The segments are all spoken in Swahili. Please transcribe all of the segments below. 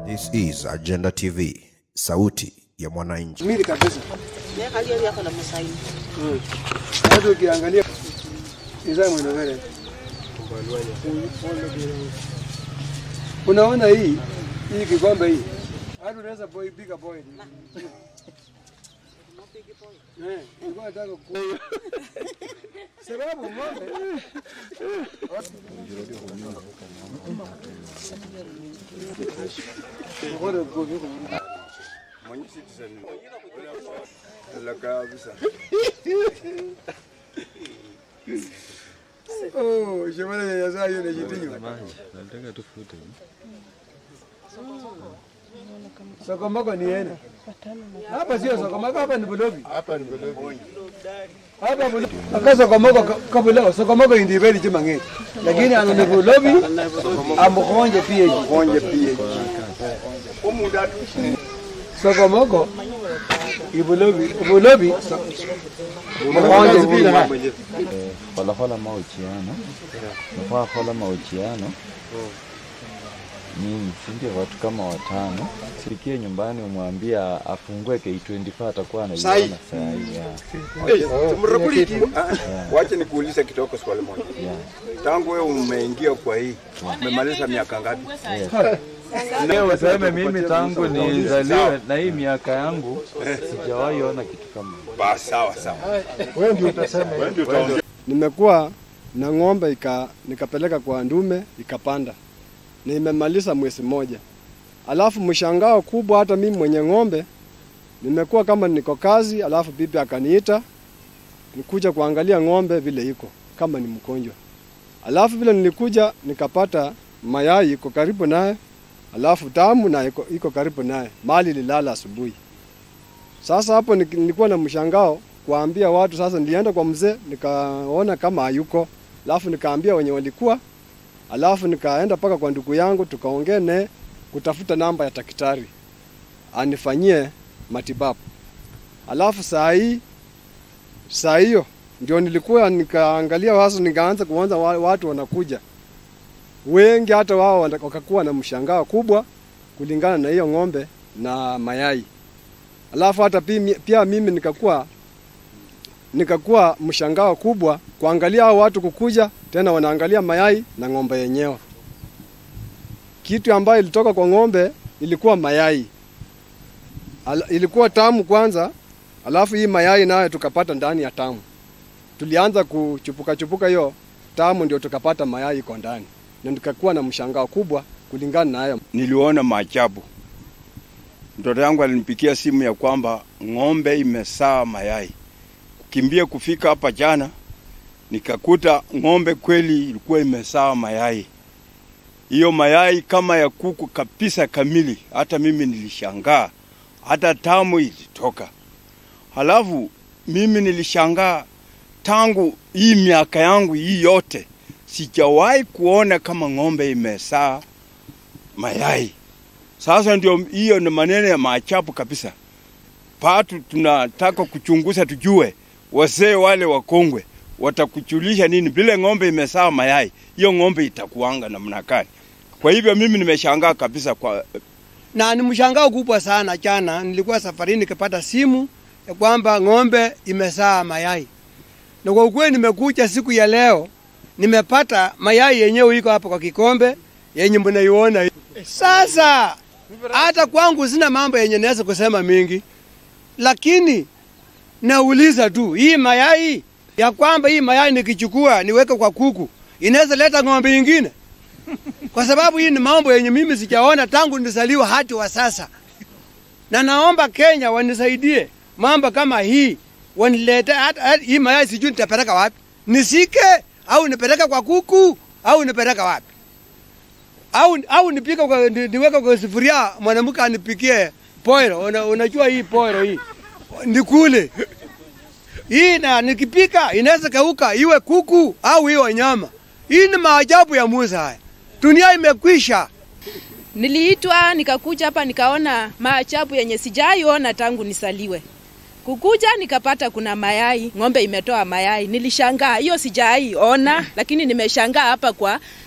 This is Agenda TV, sauti ya mwananchi. Mili kabisa. Hali yako na masaini. Hata ukiangalia izaa mwendo vile. Unaona hii hii kikombe hii. Hata unaweza boy bigger boy. Eh, nilikuwa nataka ku sababu ng'ombe Oh, shemana ya sasa hiyo inajitinyo. Nataka tufute. Sokomoko ni ene. Hapa sio sokomoko, hapa ni bulobi. Hapa ni Bulobi. Hapa bulobi. Aka sokomoko kabula, sokomoko indibeli chimang'e. Lakini ano ni bulobi, amukonje pia. Konje pia. Sokomoko ibulobi, bulobi. Mukonje pia. Hola mahojiano. Nafaa hola mahojiano. Ni sindio watu kama watano. Sikie nyumbani umwambie afungue K24 atakuwa anaiona saa hii. ya. Mrakuliki, wacha nikuulize kidogo swali moja. Yeah. Tangu wewe umeingia kwa hii, umemaliza miaka ngapi? Leo useme mimi tangu nizaliwe na hii miaka yangu sijawahi ona kitu kama hiyo. Basi sawa sawa. Nimekuwa na ng'ombe ika, nikapeleka kwa ndume ikapanda, na imemaliza mwezi mmoja. Alafu mshangao kubwa, hata mimi mwenye ng'ombe nimekuwa kama niko kazi, alafu bibi akaniita nikuja kuangalia ng'ombe vile iko kama ni mgonjwa. Alafu vile nilikuja nikapata mayai iko karibu naye, alafu tamu na iko, iko karibu naye, mali lilala asubuhi. Sasa hapo nik- nilikuwa na mshangao kuambia watu. Sasa nilienda kwa mzee nikaona kama hayuko, alafu nikaambia wenye walikuwa, alafu nikaenda mpaka kwa ndugu yangu tukaongea naye kutafuta namba ya daktari anifanyie matibabu. Alafu saa hii saa hiyo ndio nilikuwa nikaangalia sasa, nikaanza kuanza wa- watu wanakuja wengi, hata wao wana- wakakuwa na mshangao kubwa kulingana na hiyo ng'ombe na mayai. Alafu hata pi- pia mimi nikakuwa nikakuwa mshangao kubwa kuangalia hao watu kukuja tena wanaangalia mayai na ng'ombe yenyewe. Kitu ambayo ilitoka kwa ng'ombe ilikuwa mayai. Al, ilikuwa tamu kwanza, alafu hii mayai nayo tukapata ndani ya tamu. Tulianza kuchupuka chupuka hiyo tamu, ndio tukapata mayai iko ndani, na nikakuwa na mshangao kubwa kulingana na hayo. Niliona maajabu. Mtoto yangu alinipigia simu ya kwamba ng'ombe imesaa mayai. Kukimbia kufika hapa jana, nikakuta ng'ombe kweli ilikuwa imesaa mayai. Hiyo mayai kama ya kuku kabisa kamili, hata mimi nilishangaa, hata tamu ilitoka. Halafu mimi nilishangaa tangu hii miaka yangu hii yote sijawahi kuona kama ng'ombe imesaa mayai. Sasa ndio hiyo ni maneno ya maajabu kabisa. Patu tunataka kuchunguza tujue wazee wale wakongwe watakujulisha nini vile ng'ombe imesaa mayai, hiyo ng'ombe itakuanga namna gani? Kwa hivyo mimi nimeshangaa kabisa kwa na ni mshangao kubwa sana. Jana nilikuwa safarini nikapata simu ya kwamba ng'ombe imesaa mayai, na kwa ukweli nimekuja siku ya leo nimepata mayai yenyewe iko hapa kwa kikombe yenye mnaiona hii. Sasa hata kwangu sina mambo yenye naweza kusema mingi, lakini nauliza tu hii mayai ya kwamba hii mayai nikichukua niweke kwa kuku inaweza leta ng'ombe ingine kwa sababu hii ni mambo yenye mimi sijaona tangu nizaliwa hadi wa sasa, na naomba Kenya wanisaidie mambo kama hii, wanilete hata hata- hii mayai, sijui nitapeleka wapi, nisike au nipeleke kwa kuku au nipeleka wapi au, au nipike kwa, ni- niweke kwa sufuria, mwanamke anipikie poiro. Una, unajua hii poiro hii nikule hii, na nikipika inaweza kauka iwe kuku au iwe nyama. Hii ni maajabu ya Musa haya. Dunia imekwisha. Niliitwa nikakuja hapa nikaona maajabu yenye sijaiona tangu nisaliwe. Kukuja nikapata kuna mayai, ng'ombe imetoa mayai. Nilishangaa, hiyo sijaiona, lakini nimeshangaa hapa kwa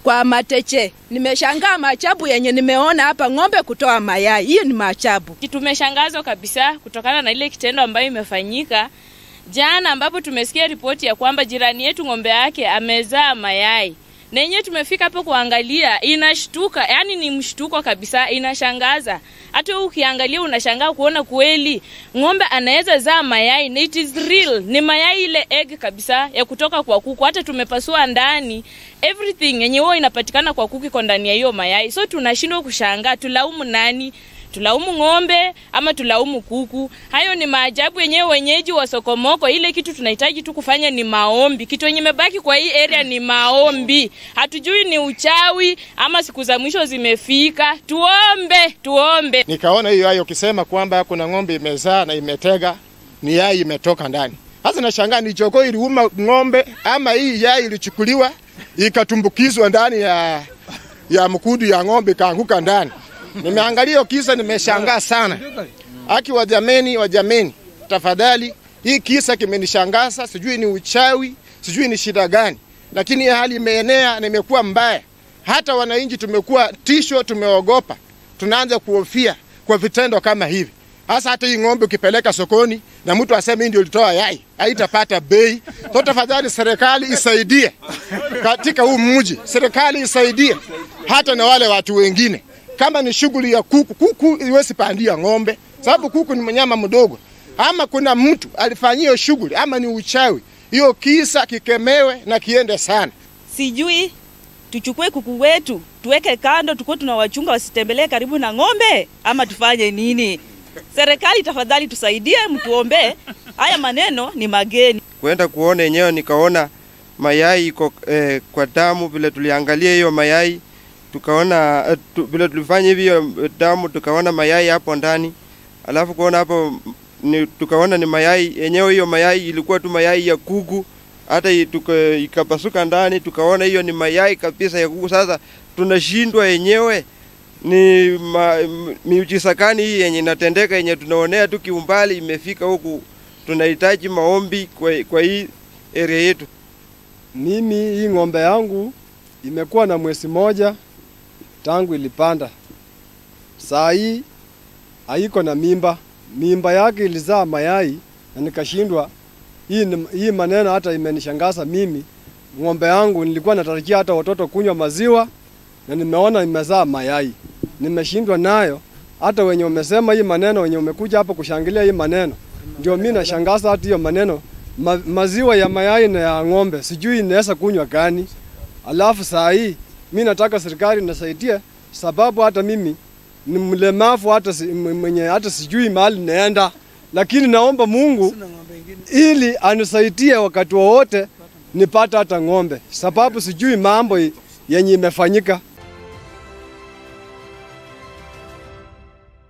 kwa mateche. Nimeshangaa maajabu yenye nimeona hapa, ng'ombe kutoa mayai. Hiyo ni maajabu. Tumeshangazwa kabisa kutokana na ile kitendo ambayo imefanyika jana, ambapo tumesikia ripoti ya kwamba jirani yetu ng'ombe yake amezaa mayai na yenyewe tumefika hapo kuangalia, inashtuka, yani ni mshtuko kabisa, inashangaza. Hata wewe ukiangalia unashangaa kuona kweli ng'ombe anaweza zaa mayai na it is real, ni mayai ile egg kabisa ya kutoka kwa kuku. Hata tumepasua ndani, everything yenye huwa inapatikana kwa kuku iko ndani ya hiyo mayai, so tunashindwa kushangaa, tulaumu nani? tulaumu ng'ombe ama tulaumu kuku? Hayo ni maajabu yenyewe. Wenyeji wa Sokomoko, ile kitu tunahitaji tu kufanya ni maombi. Kitu yenye imebaki kwa hii area ni maombi. Hatujui ni uchawi ama siku za mwisho zimefika. Tuombe, tuombe. Nikaona hiyo hayo ukisema kwamba kuna ng'ombe imezaa na imetega ni yai imetoka ndani. Sasa nashangaa ni jogoo iliuma ng'ombe ama hii yai ilichukuliwa ikatumbukizwa ndani ya ya mkudu ya ng'ombe kaanguka ndani. Nimeangalia hiyo kisa, nimeshangaa sana. Aki wa jameni, wa jameni, tafadhali, hii kisa kimenishangaza. Sijui ni uchawi, sijui ni shida gani, lakini hii hali imeenea na imekuwa mbaya. Hata wananchi tumekuwa tisho, tumeogopa, tunaanza kuhofia kwa vitendo kama hivi. Hasa hata hii ng'ombe ukipeleka sokoni na mtu aseme hii ndio ilitoa yai, haitapata bei. So tafadhali, serikali isaidie katika huu mji, serikali isaidie hata na wale watu wengine kama ni shughuli ya kuku, kuku iwezi pandia ng'ombe, sababu kuku ni mnyama mdogo. Ama kuna mtu alifanyia hiyo shughuli, ama ni uchawi, hiyo kisa kikemewe na kiende sana. Sijui tuchukue kuku wetu tuweke kando, tukuwe tunawachunga wasitembelee karibu na ng'ombe, ama tufanye nini? Serikali tafadhali tusaidie, mtuombee. Haya maneno ni mageni. Kwenda kuona yenyewe nikaona mayai iko eh, kwa damu. Vile tuliangalia hiyo mayai tukaona eh, tu, vile tulifanya hivyo damu tukaona mayai hapo ndani, alafu kuona hapo ni, tukaona ni mayai yenyewe. Hiyo mayai ilikuwa tu mayai ya kuku, hata ikapasuka ndani, tukaona hiyo ni mayai kabisa ya kuku. Sasa tunashindwa yenyewe ni ma, miujiza gani hii yenye inatendeka yenye tunaonea tu kiumbali imefika huku. Tunahitaji maombi kwa, kwa hii area yetu. Mimi hii ng'ombe yangu imekuwa na mwezi moja tangu ilipanda. Saa hii haiko na mimba, mimba yake ilizaa mayai na nikashindwa. Hii, hii maneno hata imenishangaza mimi. Ng'ombe yangu nilikuwa natarajia hata watoto kunywa maziwa na nimeona imezaa mayai, nimeshindwa nayo. Hata wenye umesema hii maneno, wenye umekuja hapo kushangilia hii maneno, ndio mimi nashangaza hata hiyo maneno ma, maziwa ya mayai na ya ng'ombe sijui inaweza kunywa gani. Alafu saa hii mi nataka serikali nisaidie, sababu hata mimi ni mlemavu, hata si, mwenye hata sijui mahali naenda, lakini naomba Mungu ili anisaidie wakati wowote nipate hata ng'ombe, sababu sijui mambo yenye imefanyika.